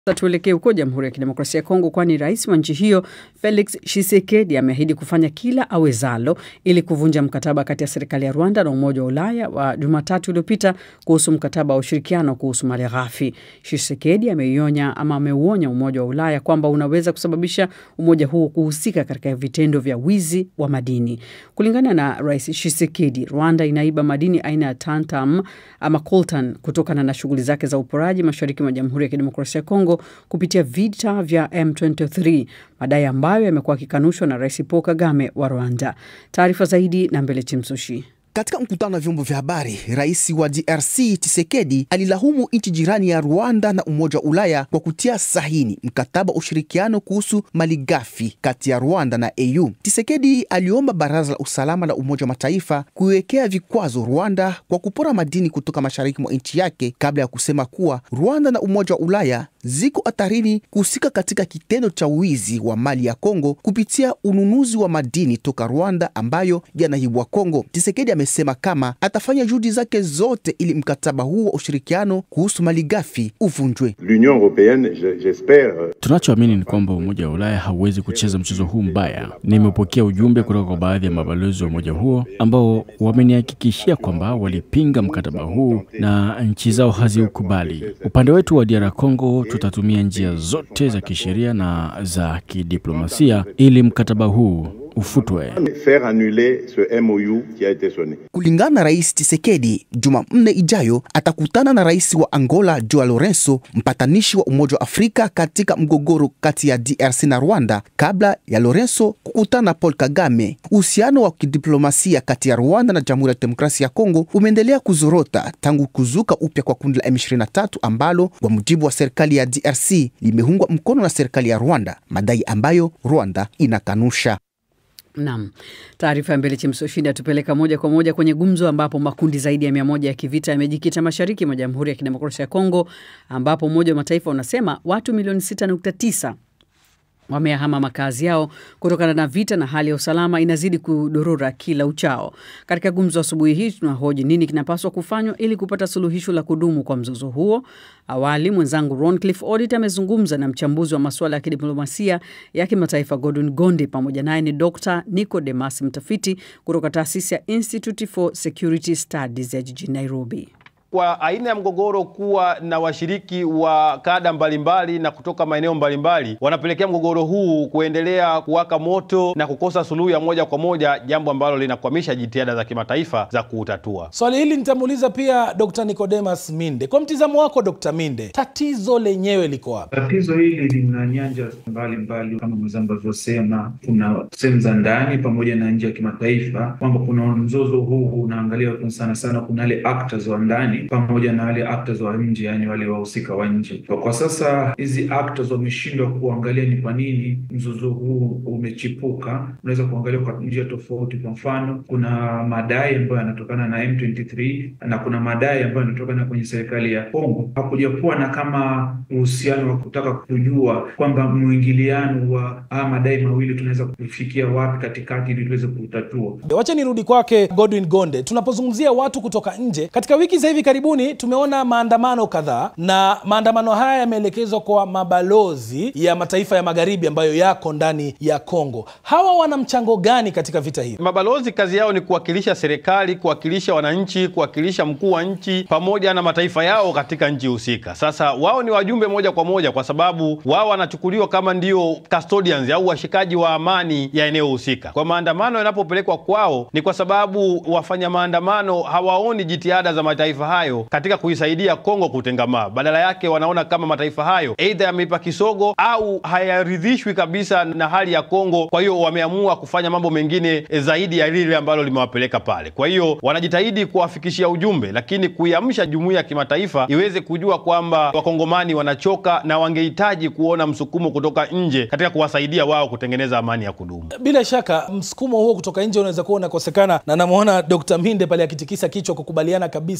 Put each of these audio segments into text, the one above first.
Tuelekee huko Jamhuri ya Kidemokrasia ya Kongo, kwani rais wa nchi hiyo Felix Tshisekedi ameahidi kufanya kila awezalo ili kuvunja mkataba kati ya serikali ya Rwanda na Umoja wa Ulaya wa Jumatatu iliyopita kuhusu mkataba wa ushirikiano kuhusu malighafi. Tshisekedi ameionya ama ameuonya Umoja wa Ulaya kwamba unaweza kusababisha umoja huo kuhusika katika vitendo vya wizi wa madini. Kulingana na rais Tshisekedi, Rwanda inaiba madini aina ya tantam ama coltan kutokana na shughuli zake za uporaji mashariki mwa Jamhuri ya Kidemokrasia ya Kongo kupitia vita vya M23, madai ambayo yamekuwa yakikanushwa na Rais Paul Kagame wa Rwanda. Taarifa zaidi na Mbele Chimsushi. Katika mkutano na vyombo vya habari, rais wa DRC Tshisekedi alilahumu nchi jirani ya Rwanda na Umoja wa Ulaya kwa kutia sahini mkataba wa ushirikiano kuhusu malighafi kati ya Rwanda na AU. Tshisekedi aliomba Baraza la Usalama la Umoja wa Mataifa kuiwekea vikwazo Rwanda kwa kupora madini kutoka mashariki mwa nchi yake, kabla ya kusema kuwa Rwanda na Umoja wa Ulaya ziko hatarini kuhusika katika kitendo cha wizi wa mali ya Kongo kupitia ununuzi wa madini toka Rwanda ambayo yanaibwa Kongo. Tshisekedi amesema kama atafanya juhudi zake zote ili mkataba huu wa ushirikiano kuhusu malighafi uvunjwe. L'Union européenne, j'espère. Tunachoamini ni kwamba Umoja wa Ulaya hauwezi kucheza mchezo huu mbaya. Nimepokea ujumbe kutoka kwa baadhi ya mabalozi wa umoja huo ambao wamenihakikishia kwamba walipinga mkataba huu na nchi zao haziukubali. Upande wetu wa DR Congo tutatumia njia zote za kisheria na za kidiplomasia ili mkataba huu ufutwe. Faire annuler ce MOU qui a été sonné. Kulingana na rais Tshisekedi, Jumanne ijayo atakutana na rais wa Angola Joao Lourenço, mpatanishi wa Umoja wa Afrika katika mgogoro kati ya DRC na Rwanda, kabla ya Lourenço kukutana na Paul Kagame. Uhusiano wa kidiplomasia kati ya Rwanda na Jamhuri ya Demokrasia ya Kongo umeendelea kuzorota tangu kuzuka upya kwa kundi la M23 ambalo kwa mujibu wa serikali ya DRC limeungwa mkono na serikali ya Rwanda, madai ambayo Rwanda inakanusha. Naam, taarifa ya Mbele Chimsoshindi atupeleka moja kwa moja kwenye gumzo ambapo makundi zaidi ya mia moja ya kivita yamejikita mashariki mwa Jamhuri ya Kidemokrasia ya Kongo, ambapo Umoja wa Mataifa unasema watu milioni 6.9 wameyahama makazi yao kutokana na vita na hali ya usalama inazidi kudorora kila uchao. Katika gumzo asubuhi hii tunahoji nini kinapaswa kufanywa ili kupata suluhisho la kudumu kwa mzozo huo. Awali mwenzangu Roncliffe Odit amezungumza na mchambuzi wa masuala ya kidiplomasia ya kimataifa Gordon Gonde, pamoja naye ni Dr Nicodemus, mtafiti kutoka taasisi ya Institute for Security Studies ya jijini Nairobi. Kwa aina ya mgogoro kuwa na washiriki wa kada mbalimbali na kutoka maeneo mbalimbali wanapelekea mgogoro huu kuendelea kuwaka moto na kukosa suluhu ya moja kwa moja, jambo ambalo linakwamisha jitihada za kimataifa za kuutatua. Swali hili nitamuuliza pia Dr. Nicodemus Minde. Kwa mtizamo wako Dr. Minde, tatizo lenyewe liko wapi? Tatizo hili lina nyanja mbalimbali kama mwenzangu alivyosema, kuna sehemu za ndani pamoja na nje ya kimataifa, kwamba kuna mzozo huu unaangalia sana sana, kuna wale actors wa ndani pamoja na wale actors wa nje, yani wale wahusika wa nje. Kwa sasa hizi actors wameshindwa kuangalia ni kwa nini mzozo huu umechipuka. Unaweza kuangalia kwa njia tofauti. Kwa mfano, kuna madai ambayo yanatokana na M23 na kuna madai ambayo yanatokana kwenye serikali ya Kongo. Hakuja kuwa na kama uhusiano wa kutaka kujua kwamba mwingiliano wa haya madai mawili tunaweza kufikia wapi katikati ili tuweze kutatua. Wacha nirudi kwake Godwin Gonde. Tunapozungumzia watu kutoka nje, katika wiki za hivi karibuni tumeona maandamano kadhaa, na maandamano haya yameelekezwa kwa mabalozi ya mataifa ya magharibi ambayo yako ndani ya Kongo. Hawa wana mchango gani katika vita hivi? Mabalozi kazi yao ni kuwakilisha serikali, kuwakilisha wananchi, kuwakilisha mkuu wa nchi pamoja na mataifa yao katika nchi husika. Sasa wao ni wajumbe moja kwa moja, kwa sababu wao wanachukuliwa kama ndio custodians au washikaji wa amani ya eneo husika. Kwa maandamano yanapopelekwa kwao, ni kwa sababu wafanya maandamano hawaoni jitihada za mataifa hayo katika kuisaidia Kongo kutengamaa. Badala yake wanaona kama mataifa hayo aidha yameipa kisogo au hayaridhishwi kabisa na hali ya Kongo. Kwa hiyo wameamua kufanya mambo mengine zaidi ya lile ambalo limewapeleka pale. Kwa hiyo wanajitahidi kuwafikishia ujumbe, lakini kuiamsha jumuiya ya kimataifa iweze kujua kwamba wakongomani wanachoka na wangehitaji kuona msukumo kutoka nje katika kuwasaidia wao kutengeneza amani ya kudumu. Bila shaka msukumo huo kutoka nje unaweza kuwa unakosekana, na namwona Dr. Minde pale akitikisa kichwa kukubaliana kabisa na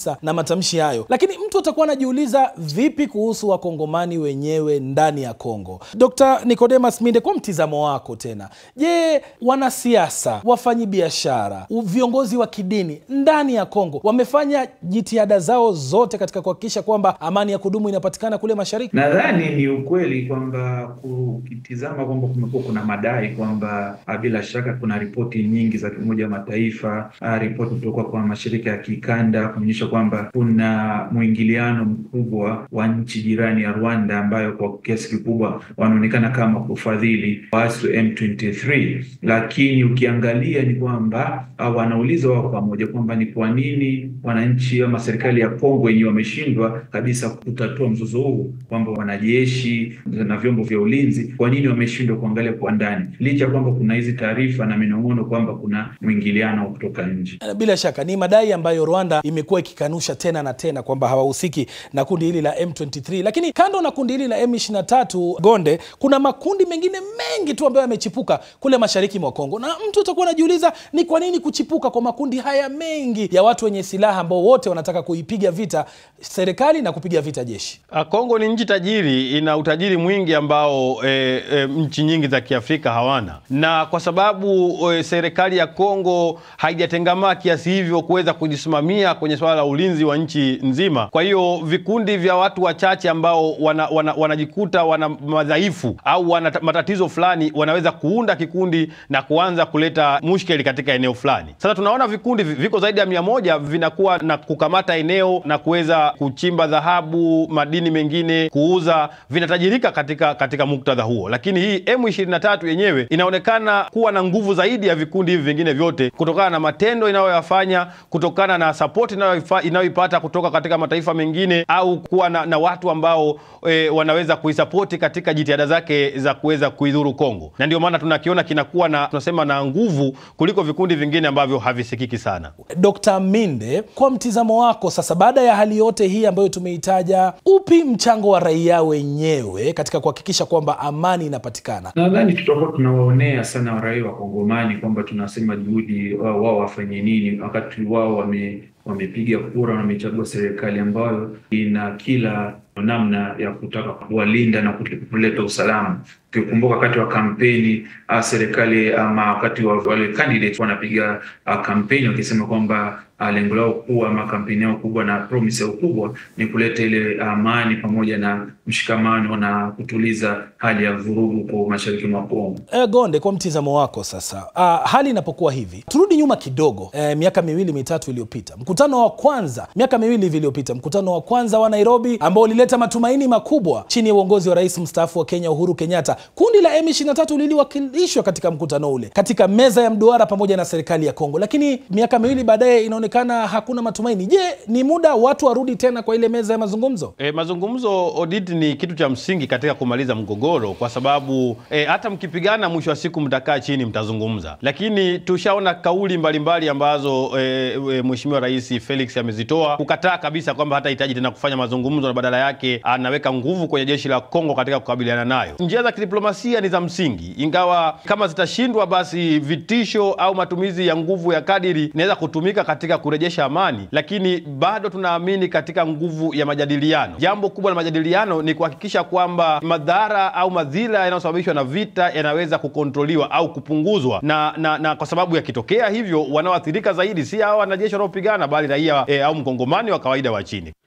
matamshi hayo, lakini mtu atakuwa anajiuliza vipi kuhusu wakongomani wenyewe ndani ya Kongo? Dr. Nicodemus Minde, kwa mtizamo wako tena, je, wanasiasa, wafanyibiashara, viongozi wa kidini ndani ya Kongo wamefanya jitihada zao zote katika kuhakikisha kwamba amani ya kudumu inapatikana kule mashariki? Nadhani ni ukweli kwamba ukitizama kwamba kumekuwa kuna madai kwamba bila shaka kuna ripoti nyingi za Umoja wa Mataifa, ripoti kutoka kwa mashirika ya kikanda kuonyesha kwamba kuna mwingiliano mkubwa wa nchi jirani ya Rwanda ambayo kwa kiasi kikubwa wanaonekana kama kufadhili waasi wa M23, lakini ukiangalia ni kwamba wanauliza wao pamoja kwamba ni kwa nini wananchi ama serikali ya Kongo wenyewe wameshindwa kabisa kutatua mzozo huu, kwamba wanajeshi na vyombo vya ulinzi, kwa nini wameshindwa kuangalia kwa ndani, licha ya kwamba kuna hizi taarifa na minong'ono kwamba kuna mwingiliano kutoka nje. Bila shaka ni madai ambayo Rwanda imekuwa ikikanusha tena na tena kwamba hawahusiki na kundi hili la M23, lakini kando na kundi hili la M23 Gonde, kuna makundi mengine mengi tu ambayo yamechipuka kule mashariki mwa Kongo, na mtu utakuwa anajiuliza ni kwa nini kuchipuka kwa makundi haya mengi ya watu wenye silaha ambao wote wanataka kuipiga vita serikali na kupiga vita jeshi. Kongo ni nchi tajiri, ina utajiri mwingi ambao e, e, nchi nyingi za Kiafrika hawana, na kwa sababu e, serikali ya Kongo haijatengamaa kiasi hivyo kuweza kujisimamia kwenye swala la ulinzi wa nchi nzima. Kwa hiyo vikundi vya watu wachache ambao wanajikuta wana, wana, wana madhaifu au wana matatizo fulani, wanaweza kuunda kikundi na kuanza kuleta mushkeli katika eneo fulani. Sasa tunaona vikundi viko zaidi ya mia moja vinakuwa na kukamata eneo na kuweza kuchimba dhahabu, madini mengine kuuza, vinatajirika katika, katika muktadha huo, lakini hii M23 yenyewe inaonekana kuwa na nguvu zaidi ya vikundi hivi vingine vyote kutokana na matendo inayoyafanya, kutokana na sapoti inayoipata kutoka katika mataifa mengine, au kuwa na, na watu ambao e, wanaweza kuisapoti katika jitihada zake za kuweza kuidhuru Kongo, na ndio maana tunakiona kinakuwa na tunasema na nguvu kuliko vikundi vingine ambavyo havisikiki sana. Dr. Minde, kwa mtizamo wako sasa, baada ya hali yote hii ambayo tumeitaja, upi mchango wa raia wenyewe katika kuhakikisha kwamba amani inapatikana? Nadhani tutakuwa tunawaonea sana raia wa Kongomani kwamba tunasema juhudi wao wao wafanye nini wakati wao wame wamepiga kura na wamechagua serikali ambayo ina kila namna ya kutaka kuwalinda na kuleta usalama. Ukikumbuka wakati wa kampeni serikali ama wakati wa wale candidates wanapiga kampeni wakisema kwamba lengo lao kubwa ama kampeni yao kubwa na promise yao kubwa ni kuleta ile amani pamoja na mshikamano na kutuliza hali ya vurugu kwa mashariki mwa Kongo. E, Gonde, kwa mtizamo wako sasa, uh, hali inapokuwa hivi, turudi nyuma kidogo, e, miaka miwili mitatu iliyopita, mkutano wa kwanza, miaka miwili hivi iliyopita, mkutano wa kwanza wa Nairobi ambao ulileta matumaini makubwa chini ya uongozi wa rais mstaafu wa Kenya Uhuru Kenyatta, kundi la M23 liliwakilishwa katika mkutano ule katika meza ya mduara pamoja na serikali ya Kongo, lakini miaka miwili baadaye inaonekana hakuna matumaini. Je, ni muda watu warudi tena kwa ile meza ya mazungumzo? E, mazungumzo Odit ni kitu cha msingi katika kumaliza mgogoro, kwa sababu e, hata mkipigana, mwisho wa siku mtakaa chini mtazungumza. Lakini tushaona kauli mbalimbali mbali ambazo e, e, Mheshimiwa Rais Felix amezitoa kukataa kabisa kwamba hatahitaji tena kufanya mazungumzo na badala yake anaweka nguvu kwenye jeshi la Kongo katika kukabiliana nayo. Njia za kidiplomasia ni za msingi, ingawa kama zitashindwa, basi vitisho au matumizi ya nguvu ya kadiri inaweza kutumika katika kurejesha amani, lakini bado tunaamini katika nguvu ya majadiliano. Jambo kubwa la majadiliano ni kuhakikisha kwamba madhara au madhila yanayosababishwa na vita yanaweza kukontroliwa au kupunguzwa, na, na, na kwa sababu yakitokea hivyo, wanaoathirika zaidi si hao wanajeshi wanaopigana, bali raia e, au mkongomani wa kawaida wa chini.